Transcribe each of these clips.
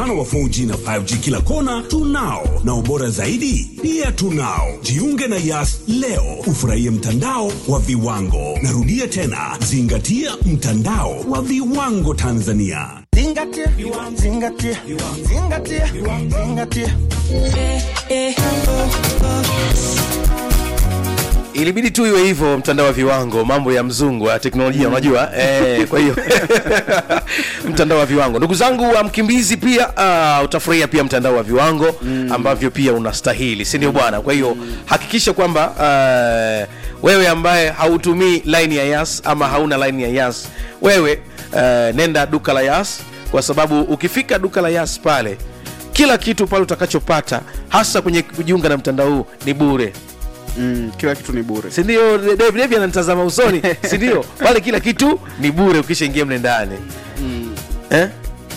mfano wa 4G na 5G kila kona tunao, na ubora zaidi pia tunao. Jiunge na Yas leo ufurahie mtandao wa viwango. Narudia tena, zingatia mtandao wa viwango Tanzania. Zingatia, zingatia, zingatia, zingatia. ilibidi tu iwe hivyo mtandao wa viwango mambo ya mzungu wa teknolojia unajua eh, kwa hiyo mtandao wa viwango ndugu zangu wa mkimbizi pia uh, utafurahia pia mtandao wa viwango ambavyo pia unastahili si ndio bwana kwa hiyo hakikisha kwamba uh, wewe ambaye hautumii line ya yas ama hauna line ya yas wewe uh, nenda duka la yas kwa sababu ukifika duka la yas pale kila kitu pale utakachopata hasa kwenye kujiunga na mtandao huu ni bure mm, kila kitu ni bure sindio devi ananitazama usoni sindio pale kila kitu ni bure ukishaingia mle ndani eh?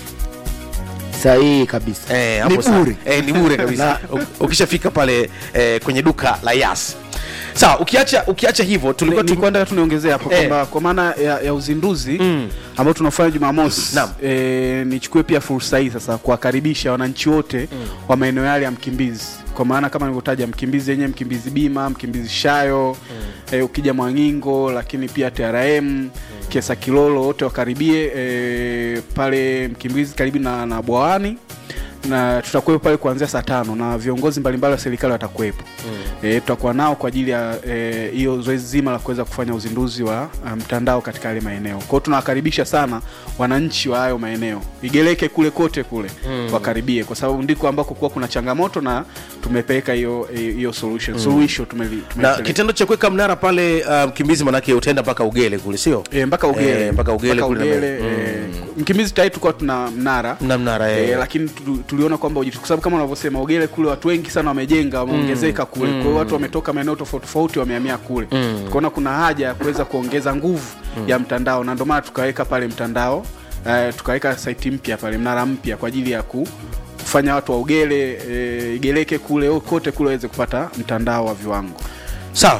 sahihi kabisa Eh, hapo ni sawa. bure eh, ni bure kabisa U- ukishafika pale eh, kwenye duka la yas sawa ukiacha ukiacha hivyo tulikuwa tu nilikuwa nataka tu niongezee hapo Eh. kwamba kwa maana ya, ya uzinduzi Mm. ambao tunafanya Jumamosi Naam. e, nichukue pia fursa hii sasa kuwakaribisha wananchi wote wa maeneo yale ya Mkimbizi kwa maana kama nilivyotaja Mkimbizi yenyewe, Mkimbizi Bima, Mkimbizi Shayo e, ukija Mwangingo, lakini pia TRM Kiesa Kilolo, wote wakaribie e, pale Mkimbizi karibu na, na Bwawani na tutakuwepo pale kuanzia saa tano na viongozi mbalimbali wa serikali watakuwepo e, tutakuwa nao kwa ajili ya eh, hiyo zoezi zima la kuweza kufanya uzinduzi wa uh, mtandao katika yale maeneo kwa hiyo tunawakaribisha sana wananchi wa hayo maeneo igeleke kule kote kule wakaribie kwa sababu ndiko ambako kuwa kuna changamoto na tumepeleka hiyo hiyo solution suluhisho tumeli, na tumelipeleka. kitendo cha kuweka mnara pale uh, mkimbizi manake utaenda mpaka ugele kule sio E, mpaka ugele Eh, mpaka Ugele kule na- ugele e, mkimbizi tayari tulikuwa tuna mnara Mna mnara, eh. e, lakini tu- tuliona kwamba uji- kwa sababu kama unavyosema ugele kule watu wengi sana wamejenga wameongezeka kule kwa hiyo watu wametoka maeneo tofauti tofauti wamehamia kule tukaona kuna haja ya kuweza kuongeza nguvu ya mtandao na ndio maana tukaweka pale mtandao eh, tukaweka site mpya pale mnara mpya kwa ajili ya ku kufanya watu wa ugele e, igeleke kule kote kule waweze kupata mtandao wa viwango sawa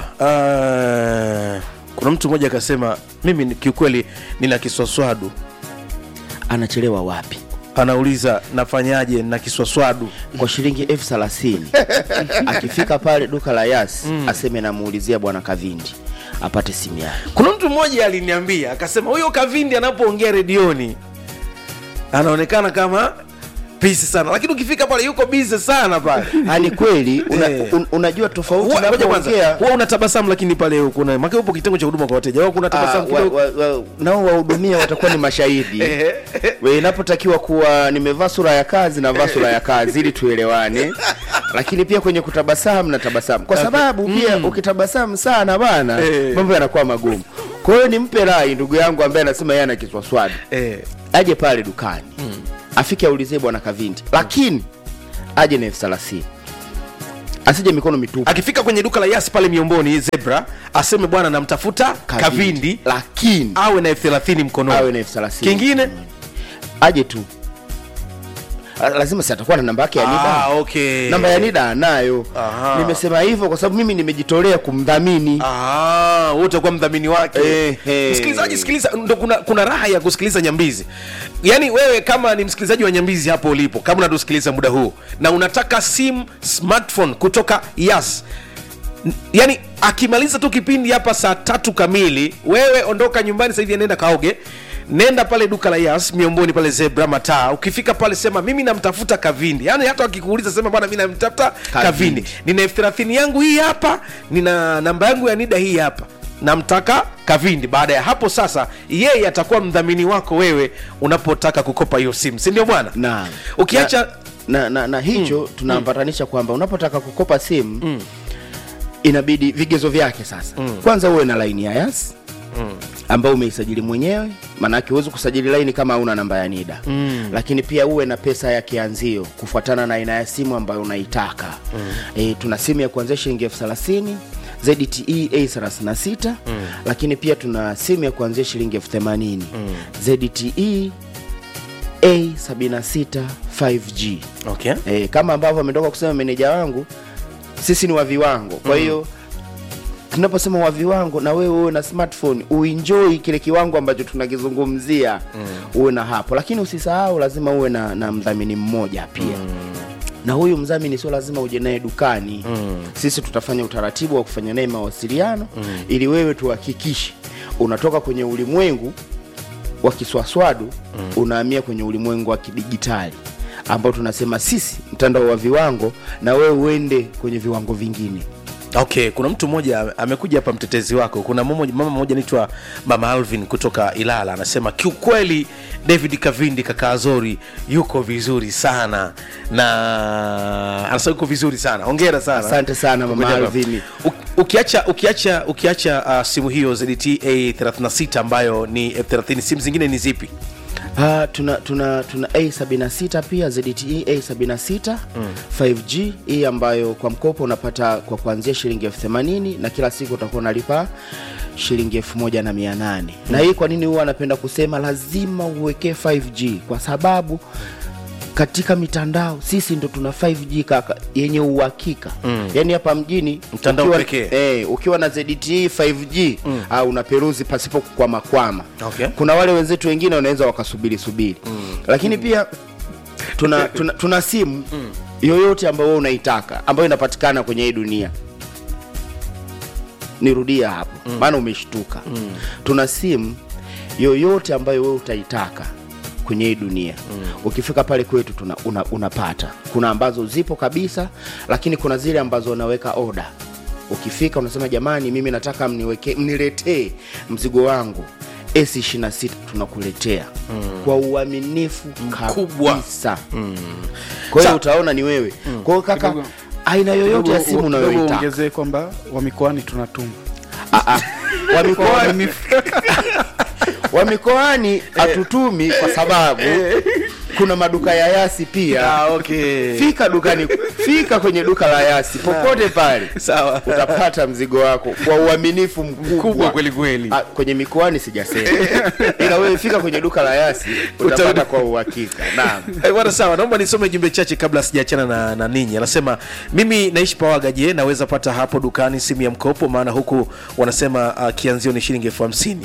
uh, kuna mtu mmoja akasema mimi ni- kiukweli nina kiswaswadu anachelewa wapi anauliza nafanyaje na kiswaswadu kwa shilingi elfu thelathini akifika pale duka la yas aseme namuulizia bwana kavindi apate simu yake kuna mtu mmoja aliniambia akasema huyo kavindi anapoongea redioni anaonekana kama pisi sana lakini ukifika pale yuko bize sana pale ani kweli una, Eh. un, unajua tofauti Huwa- ngoja kwanza unapoongea huwa unatabasamu lakini pale kuna make upo kitengo cha huduma kwa wateja wao kuna Ah, tabasamu wa- kidogo wa- wa- nao wahudumia watakuwa ni mashahidi We, inapotakiwa kuwa nimevaa sura ya kazi navaa sura ya kazi ili tuelewane lakini pia kwenye kutabasamu na tabasamu kwa sababu pia ukitabasamu sana bana Eh. mambo yanakuwa magumu kwa hiyo nimpe rai ndugu yangu ambaye anasema yeye ana kiswaswadi eh. aje pale dukani afike aulizie bwana kavindi lakini aje na elfu thelathini asije mikono mitupu akifika kwenye duka la yas pale miomboni zebra aseme bwana namtafuta kavindi, lakini awe na elfu thelathini mkononi awe na elfu thelathini kingine aje tu Ah, lazima si atakuwa na namba yake ya nida ah, okay. namba ya nida anayo Aha. nimesema hivyo kwa sababu mimi nimejitolea kumdhamini Ah, wote kuwa mdhamini wake Eh, eh. msikilizaji sikiliza ndo kuna, kuna raha ya kusikiliza nyambizi yaani wewe kama ni msikilizaji wa nyambizi hapo ulipo kama unatusikiliza muda huu na unataka sim smartphone kutoka yas N- yaani akimaliza tu kipindi hapa saa tatu kamili wewe ondoka nyumbani sasa hivi nenda kaoge nenda pale duka la yas miomboni pale zebra mataa ukifika pale sema mimi namtafuta kavindi yaani hata wakikuuliza sema bwana mi namtafuta kavindi nina elfu thelathini yangu hii hapa nina namba yangu ya nida hii hapa namtaka kavindi baada ya hapo sasa yeye atakuwa mdhamini wako wewe unapotaka kukopa hiyo simu si ndio bwana na ukiacha na, na, na, na hicho tunaambatanisha kwamba unapotaka kukopa simu inabidi vigezo vyake sasa kwanza uwe na laini ya yas ambao umeisajili mwenyewe maanake huwezi kusajili laini kama hauna namba ya nida mm. lakini pia uwe na pesa ya kianzio kufuatana na aina ya simu ambayo unaitaka mm. e, tuna simu ya kuanzia shilingi elfu thelathini ZTE A36 mm. lakini pia tuna simu ya kuanzia shilingi elfu themanini mm. ZTE A76 5G okay. e, kama ambavyo ametoka kusema meneja wangu sisi ni wa viwango kwa hiyo tunaposema wa viwango na wewe uwe na smartphone uenjoy kile kiwango ambacho tunakizungumzia mm. uwe na hapo lakini usisahau lazima uwe na, na mdhamini mmoja pia mm na huyu mdhamini sio lazima uje naye dukani mm. sisi tutafanya utaratibu wa kufanya naye mawasiliano mm. ili wewe tuhakikishe unatoka kwenye ulimwengu wa kiswaswadu mm. unahamia kwenye ulimwengu wa kidigitali ambao tunasema sisi mtandao wa viwango na wewe uende kwenye viwango vingine okay kuna mtu mmoja amekuja hapa mtetezi wako kuna mmoja- mama mmoja anaitwa mama alvin kutoka ilala anasema kiukweli david kavindi kaka azori yuko vizuri sana na anasema yuko vizuri sana hongera sana Asante sana, Mama Kukuja hapa. Alvin. U- ukiacha ukiacha ukiacha uh, simu hiyo zdt a 36 ambayo ni f30 simu zingine ni zipi Uh, tuna tuna tuna A76 pia ZTE A76 mm. 5G hii ambayo kwa mkopo unapata kwa kuanzia shilingi elfu themanini na kila siku utakuwa unalipa shilingi elfu moja na mia nane na hii kwa nini huwa anapenda kusema lazima uwekee 5G kwa sababu katika mitandao sisi ndo tuna 5G kaka yenye uhakika mm. yaani hapa mjini Mtandao ukiwa, pekee. eh, ukiwa na ZTE 5G mm. uh, unaperuzi pasipo kukwamakwama Okay. kuna wale wenzetu wengine wanaweza wakasubiri subiri mm. lakini pia tuna, tuna, tuna simu mm. yoyote ambayo wewe unaitaka ambayo inapatikana kwenye hii dunia nirudia hapo maana umeshtuka mm. tuna simu yoyote ambayo wewe utaitaka kwenye hii dunia mm. ukifika pale kwetu tuna, una, unapata kuna ambazo zipo kabisa lakini kuna zile ambazo unaweka oda ukifika unasema jamani mimi nataka mniweke mniletee mzigo wangu s 26 tunakuletea mm. kwa uaminifu Mkubwa. kabisa mm. kwa hiyo Sa- utaona ni wewe mm. kwa hiyo kaka Kidogo- aina yoyote ya Kidogo- simu kidogo unayoitaka ongezee kwamba wa mikoani tunatuma Ah, ah. wa mikoani wa mikoani hatutumi kwa sababu kuna maduka ya yasi pia okay. fika dukani fika kwenye duka la yasi popote pale sawa utapata mzigo wako kwa uaminifu mkubwa kubwa kweli kweli Ah, kwenye mikoani sijasema ila wewe fika kwenye duka la yasi utapata Utarudi. kwa uhakika naam Eh, bwana sawa naomba nisome jumbe chache kabla sijaachana na, na ninyi anasema mimi naishi pawaga je naweza pata hapo dukani simu ya mkopo maana huku wanasema uh, kianzio ni shilingi elfu hamsini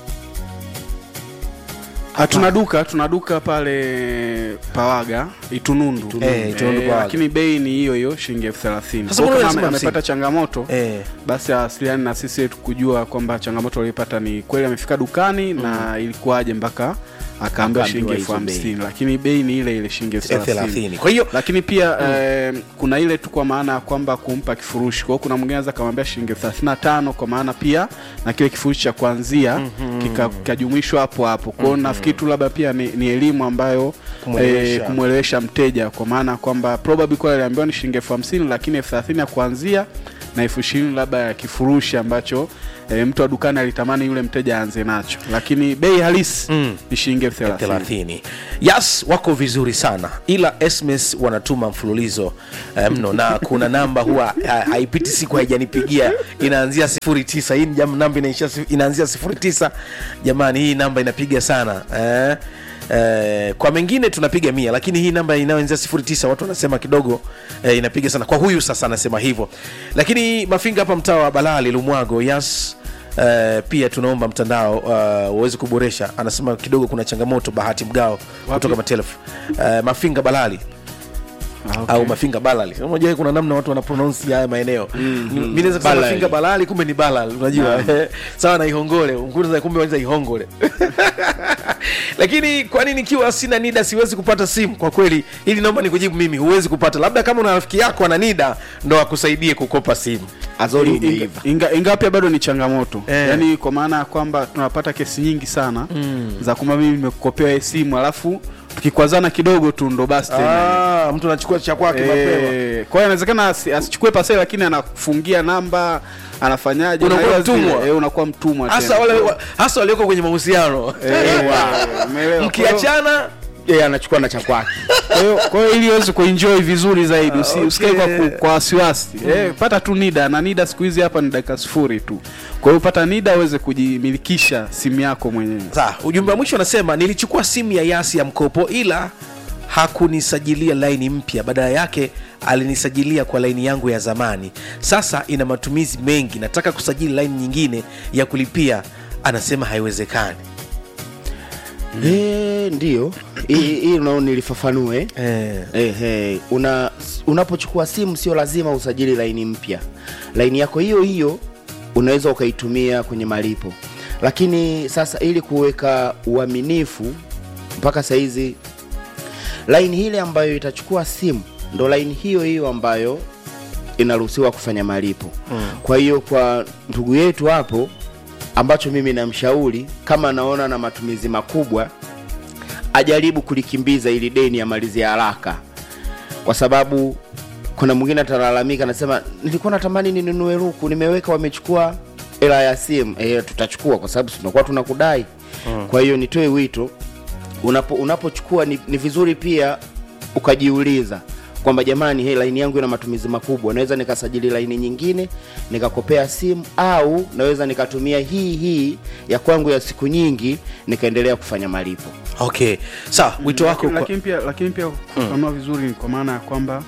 Ah, tuna duka tuna duka pale pawaga itunundu Eh, Itunundu Pawaga. lakini bei ni hiyo hiyo shilingi elfu thelathini Sasa Kwa mbona kama unasema ame- amepata hamsini? changamoto Eh. basi awasiliani na sisi ili kujua kwamba changamoto aliyopata ni kweli amefika dukani na ilikuwaje mpaka akaambiwa Akaambiwa shilingi elfu hizo bei. hamsini lakini bei ni ile ile shilingi elfu Elfu thelathini thelathini. Kwa hiyo- lakini pia eh, kuna ile tu kwa maana ya kwamba kumpa kifurushi kwa hiyo kuna mwingine anaweza kamwambia shilingi elfu thelathini na tano kwa maana pia na kile kifurushi cha kuanzia kika- kikajumuishwa hapo hapo kwao nafikiri tu labda pia ni, ni elimu ambayo Kumwelewesha. eh, kumwelewesha mteja kwa maana kwamba probably kwa aliambiwa ni shilingi elfu hamsini lakini elfu thelathini ya kuanzia na elfu ishirini labda ya kifurushi ambacho e, mtu wa dukani alitamani yule mteja aanze nacho lakini bei halisi Mm. ni shilingi elfu thelathini thelathini yes wako vizuri sana ila sms wanatuma mfululizo eh, mno na kuna namba huwa ha- haipiti siku haijanipigia inaanzia sifuri tisa hii ni jam- namba inaishia si- inaanzia sifuri tisa jamani hii namba inapiga sana eh? Eh, kwa mengine tunapiga mia lakini hii namba inayoanzia sifuri tisa watu wanasema kidogo eh, inapiga sana kwa huyu sasa anasema hivyo lakini mafinga hapa mtaa wa balali lumwago yas Uh, pia tunaomba mtandao uh, uweze kuboresha anasema kidogo kuna changamoto bahati mgao kutoka matelefu uh, mafinga balali Ah, okay. au mafinga balali unajua kuna namna watu wanapronounsi haya maeneo mm-hmm. mi naweza kusema Balali. mafinga balali kumbe ni balal unajua sawa na ihongole Unguza kumbe waniza ihongole lakini kwani nikiwa sina nida siwezi kupata simu kwa kweli ili naomba nikujibu mimi huwezi kupata labda kama una rafiki yako ana nida ndo akusaidie kukopa simu azori Inga- umeiva inga- ingawa pia bado ni changamoto Eh. yaani kwa maana ya kwamba tunapata kesi nyingi sana za kwamba mimi nimekukopewa hii simu alafu tukikwazana kidogo tu ndo basi tena ah, mtu anachukua cha kwake mapema Eh, kwa hiyo inawezekana asi- asichukue paseli lakini anakufungia namba anafanyaje Unakuwa na hiyo zile- mtumwa. eh, unakuwa mtumwa hasa tena. wale wa- hasa walioko kwenye mahusiano Eh, umeelewa. mkiachana yeye anachukua na cha kwake Kwa hiyo- kwa hiyo ili uweze kuenjoy vizuri zaidi usi- usikae kwa, ku- kwa wasiwasi eh, pata tu nida na nida siku hizi hapa ni dakika sifuri tu kwa hiyo pata nida uweze kujimilikisha simu yako mwenyewe Sawa, ujumbe wa mwisho anasema nilichukua simu ya yasi ya mkopo ila hakunisajilia laini mpya badala yake alinisajilia kwa laini yangu ya zamani sasa ina matumizi mengi nataka kusajili laini nyingine ya kulipia anasema haiwezekani Eh, ndio hii hii unao nilifafanue eh. Ehe, una unapochukua simu sio lazima usajili laini mpya. Laini yako hiyo hiyo unaweza ukaitumia kwenye malipo, lakini sasa ili kuweka uaminifu, mpaka saizi laini ile ambayo itachukua simu ndo laini hiyo hiyo ambayo inaruhusiwa kufanya malipo mm. Kwa hiyo kwa ndugu yetu hapo, ambacho mimi namshauri kama anaona na matumizi makubwa ajaribu kulikimbiza ili deni amalizie haraka, kwa sababu kuna mwingine atalalamika, anasema nilikuwa natamani ninunue ruku, nimeweka wamechukua hela ya simu. E, tutachukua kwa sababu tunakuwa tunakudai mm. Kwa hiyo nitoe wito, unapo unapochukua ni, ni vizuri pia ukajiuliza kwamba jamani, hii laini yangu ina matumizi makubwa, naweza nikasajili laini nyingine nikakopea simu, au naweza nikatumia hii hii ya kwangu ya siku nyingi nikaendelea kufanya malipo. okay sawa wito wako lakini, kwa... lakini pia lakini pia kufafanua vizuri ni kwa maana ya kwamba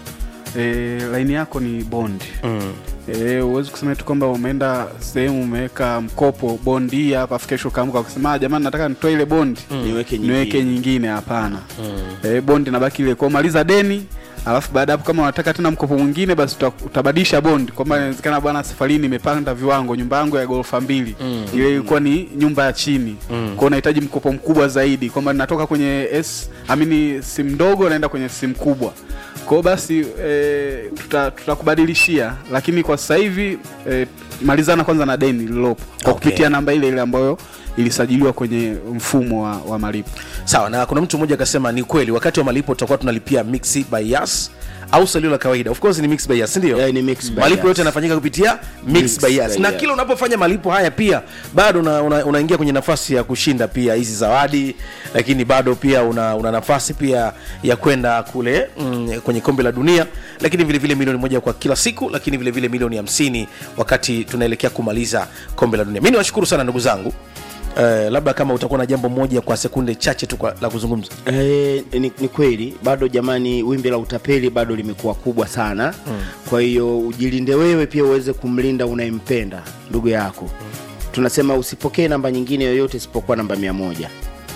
e, laini yako ni bondi mm. e, uwezi kusema tu kwamba umeenda sehemu umeweka mkopo bondi hii hapa afu kesho ukaamka ukasema "Ah, jamani nataka nitoe ile bondi Niweke nyingine." niweke nyingine hapana e, bondi nabaki ile kwa maliza deni alafu baada ya hapo kama unataka tena mkopo mwingine basi uta, utabadilisha bondi kwamba inawezekana bwana safari hii nimepanda viwango nyumba yangu ya ghorofa mbili ile ilikuwa ni nyumba ya chini mm. kwao unahitaji mkopo mkubwa zaidi kwamba natoka kwenye s amini simu ndogo naenda kwenye simu kubwa kwao basi e, tuta- tutakubadilishia lakini kwa sasa hivi e, malizana kwanza na deni lililopo kwa Okay. kupitia namba ile ile ambayo ilisajiliwa kwenye mfumo wa, wa malipo sawa na kuna mtu mmoja akasema ni kweli wakati wa malipo tutakuwa tunalipia mixi by yas au salio la kawaida of course ni mix by yas ndio Yeah, ni mix by malipo Yas. yote yanafanyika kupitia mix, Mix by yas by na Yas. kila unapofanya malipo haya pia bado unaingia una, unaingia kwenye nafasi ya kushinda pia hizi zawadi lakini bado pia una, una nafasi pia ya kwenda kule mm, kwenye kombe la dunia lakini vile vile milioni moja kwa kila siku lakini vile vile milioni hamsini wakati tunaelekea kumaliza kombe la dunia mi niwashukuru sana ndugu zangu Uh, labda kama utakuwa na jambo moja kwa sekunde chache tu kwa- la kuzungumza E, ni, ni kweli bado jamani, wimbi la utapeli bado limekuwa kubwa sana mm. Kwa hiyo ujilinde wewe pia uweze kumlinda unayempenda ndugu yako mm. Tunasema usipokee namba nyingine yoyote isipokuwa namba mia moja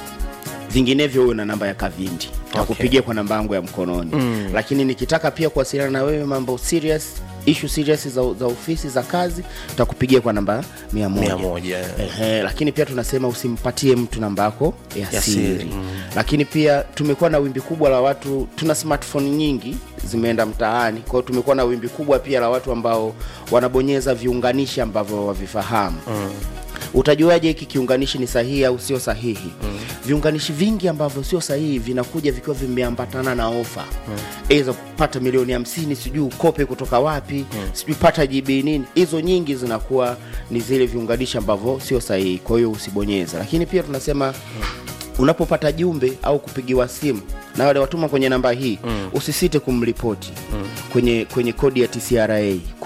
vinginevyo uwe na namba ya Kavindi takupigia kwa namba yangu ya mkononi mm. Lakini nikitaka pia kuwasiliana na wewe mambo serious issue serious za, za ofisi za kazi takupigia kwa namba mia moja. Mia moja, eh. Ehe, lakini pia tunasema usimpatie mtu namba yako ya, Ya siri, siri, mm. lakini pia tumekuwa na wimbi kubwa la watu tuna smartphone nyingi zimeenda mtaani kwao tumekuwa na wimbi kubwa pia la watu ambao wanabonyeza viunganishi ambavyo wavifahamu mm. utajuaje hiki kiunganishi ni sahihi au sio sahihi mm. viunganishi vingi ambavyo sio sahihi vinakuja vikiwa vimeambatana na ofa mm. eza kupata milioni hamsini sijui ukope kutoka wapi mm. sijui pata gb nini hizo nyingi zinakuwa ni zile viunganishi ambavyo sio sahihi kwa hiyo usibonyeze lakini pia tunasema mm unapopata jumbe au kupigiwa simu na wale watuma kwenye namba hii mm. usisite kumripoti mm. kwenye kwenye kodi ya tcra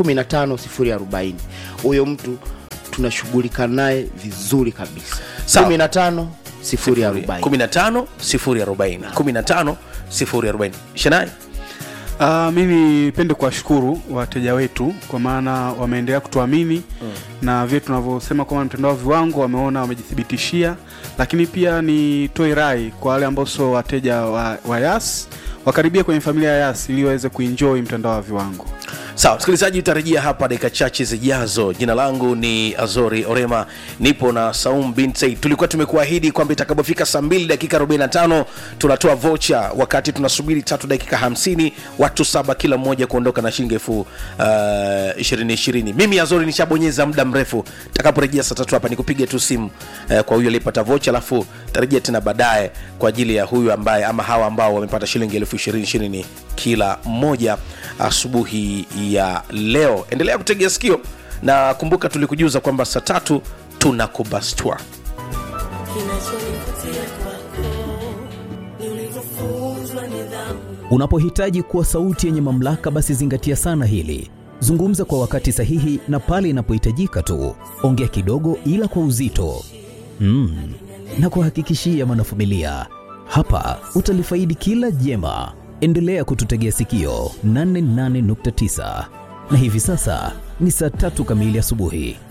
15040 huyo mtu tunashughulika naye vizuri kabisa Sawa. 15 040 15 040 15 040 shanai Uh, mi nipende kuwashukuru wateja wetu kwa maana wameendelea kutuamini mm. na vile tunavyosema kwamba mtandao wa viwango wameona wamejithibitishia, lakini pia nitoe rai kwa wale ambao sio wateja wa, wa Yas wakaribia kwenye familia ya Yas ili waweze kuenjoy mtandao wa viwango. sawa msikilizaji utarejea hapa dakika chache zijazo jina langu ni azori orema nipo na saum bin said tulikuwa tumekuahidi kwamba itakapofika saa 2 dakika 45 tunatoa vocha wakati tunasubiri tatu dakika 50 watu saba kila mmoja kuondoka na shilingi elfu uh, ishirini ishirini mimi azori nishabonyeza muda mrefu takaporejea saa tatu hapa nikupige tu simu uh, kwa huyu aliyepata vocha alafu tarejea tena baadaye kwa ajili ya huyu ambaye ama hawa ambao wamepata shilingi elfu ishirini ishirini kila mmoja asubuhi ya leo endelea kutegea sikio na kumbuka tulikujuza kwamba saa tatu tunakubastwa Kinachonivutia kwako ni ulivyofunzwa nidhamu. Unapohitaji kuwa sauti yenye mamlaka, basi zingatia sana hili. Zungumza kwa wakati sahihi na pale inapohitajika tu. Ongea kidogo, ila kwa uzito mm. na kuhakikishia mwanafamilia, Hapa utalifaidi kila jema. Endelea kututegea sikio 88.9 na hivi sasa ni saa tatu kamili asubuhi.